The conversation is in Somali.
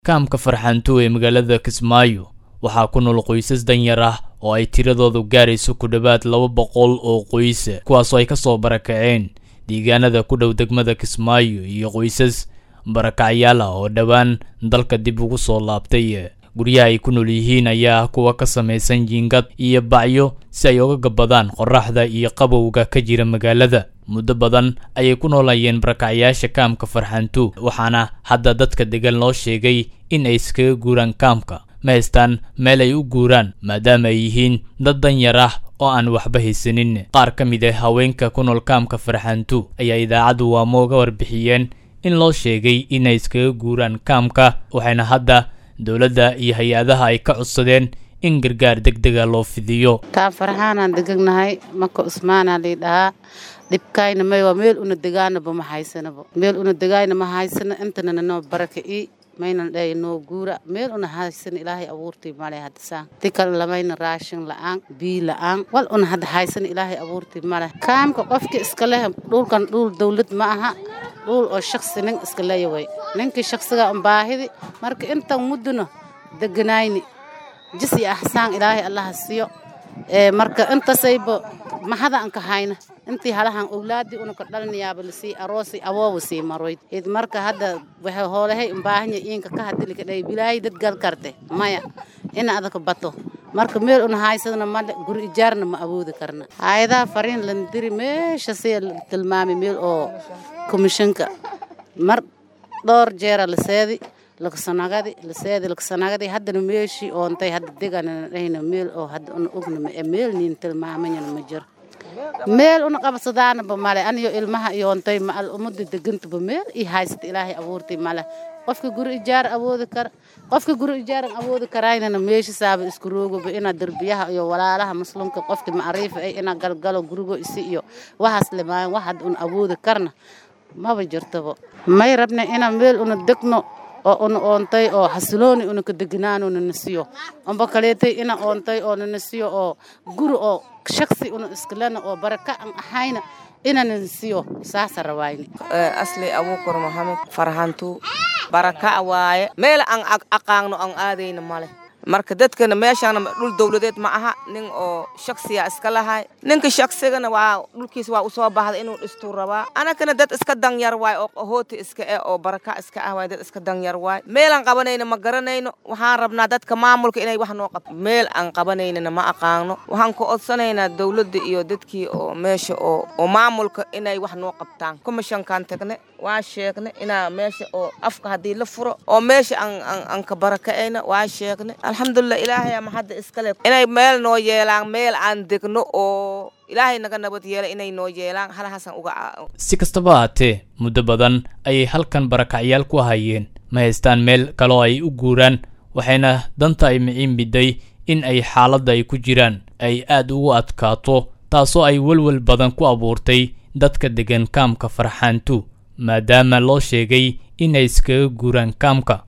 kaamka farxantu ee magaalada kismaayo waxaa ku nool qoysas danyar ah oo ay tiradoodu gaarayso ku dhowaad laba boqol oo qoysa kuwaasoo ay ka soo barakaceen deegaanada ku dhow degmada kismaayo iyo qoysas barakacyaal ah oo dhowaan dalka dib ugu soo laabtay guryaha ay ku nool yihiin ayaa kuwa ka samaysan jiingad iyo bacyo si ay uga gabadaan qorraxda iyo qabowga ka jira magaalada muddo badan ayay ku noolayeen barakacyaasha kaamka farxantu waxaana hadda dadka degan loo sheegay in ay iskaga guuraan kaamka ma haystaan meel ay u guuraan maadaama ay yihiin dad danyar ah oo aan waxba haysanin qaar ka mid ah haweenka ku nool kaamka farxantu ayaa idaacaddu waamo uga warbixiyeen in loo sheegay inay iskaga guuraan kaamka waxayna hadda dowladda iyo hay-adaha ay ka codsadeen in gargaar deg dega loo fidiyo taan farxaanaan degagnahay maka usmaanaa lii dhahaa dhibkayna may waa meel una degaanaba ma haysanaba meel una degaayna ma haysano intana noo baraka'i maynan dhey noo guura meel una haysan ilaahay abuurtii male haddasaan ti kale lamayna raashin la'aan bii la'aan wal una hadda haysan ilaahay abuurtii male kaamka qofki iska leh dhulkan dhul dawlad ma aha dhul oo shaksi nin iska leeya way ninkii shaksiga un baahidi marka intan mudduna deganayni jis iyo axsaan ilaahay allaha siiyo marka intasayba mahada an ka hayna intii halahan owlaadii unaka dhalinayaaba lasii aroosi awooba sii maroyd id marka hadda waxay hoolahay umbaahanya iinka ka hadilika dhay bilaahay dad gal karte maya ina adaka bato marka meel una haysadna male guri ijaarna ma awoodi karna hay-adaha fariin landiri meesha si tilmaamay meel oo komishanka mar dhowr jeera laseedi lakasanagadi laseedi lakasanagadi haddana meeshii oontay hadda deganana dhahayna meel oo hadda una ogna meel niin tilmaamanyana ma jiro meel una qabsadaanaba male aniyo ilmaha iyoontay maal umada degantaba meel ii haysata ilaahay abuurtay male qofka guri ijaar awoodi kara qofka guri ijaaran awoodi karaynana meeshisaaba isku roogaba inaa derbiyaha iyo walaalaha muslimka qofka macriifa ay inaa galgalo gurigo isi iyo waxaas limaayan wax hadda una awoodi karna maba jirtaba may rabna inaa meel una degno oo una oontay oo xasilooni una ka deganaano nanasiyo amba kaleetay ina oontay oo nanasiyo oo guri oo shaksi una iskalena oo baraka an ahayna ina nanasiyo saasa rawaayni asli abuukar maxamed farhantu baraka waaye meel aan aqaagno aan aadayna male marka dadkana meeshaana dhul dawladeed ma aha nin oo shaksiya iska lahay ninka shaksigana waa dhulkiis waa usoo baxda inuu dhistuu rabaa anakana dad iska danyar waay oo hooti iska eh oo baraka iska ah waay dad iska danyar waay meelaan qabanayna ma garanayno waxaan rabnaa dadka maamulka inay wax noo qabto meel aan qabanaynana ma aqaano waxaan ku odsanaynaa dawladda iyo dadkii oo meesha oo oo maamulka inay wax noo qabtaan komishankaan tagne waa sheegne inaa meesha oo afka haddii la furo oo meesha aan ka baraka'ayna waa sheegne alxamdulilah ilaahay ama hadda iskale inay meel noo yeelaan meel aan degno oo ilaahay naga nabad yeela inay noo yeelaan halahaasaan uga si kastaba haatee muddo badan ayay halkan barakacyaal ku hayeen ma haystaan meel kaloo ay u guuraan waxayna danta ay miciin biday in ay xaaladda ay ku jiraan ay aad ugu adkaato taasoo ay welwel badan ku abuurtay dadka degan kaamka farxaantu maadaama loo sheegay inay iskaga guuraan kaamka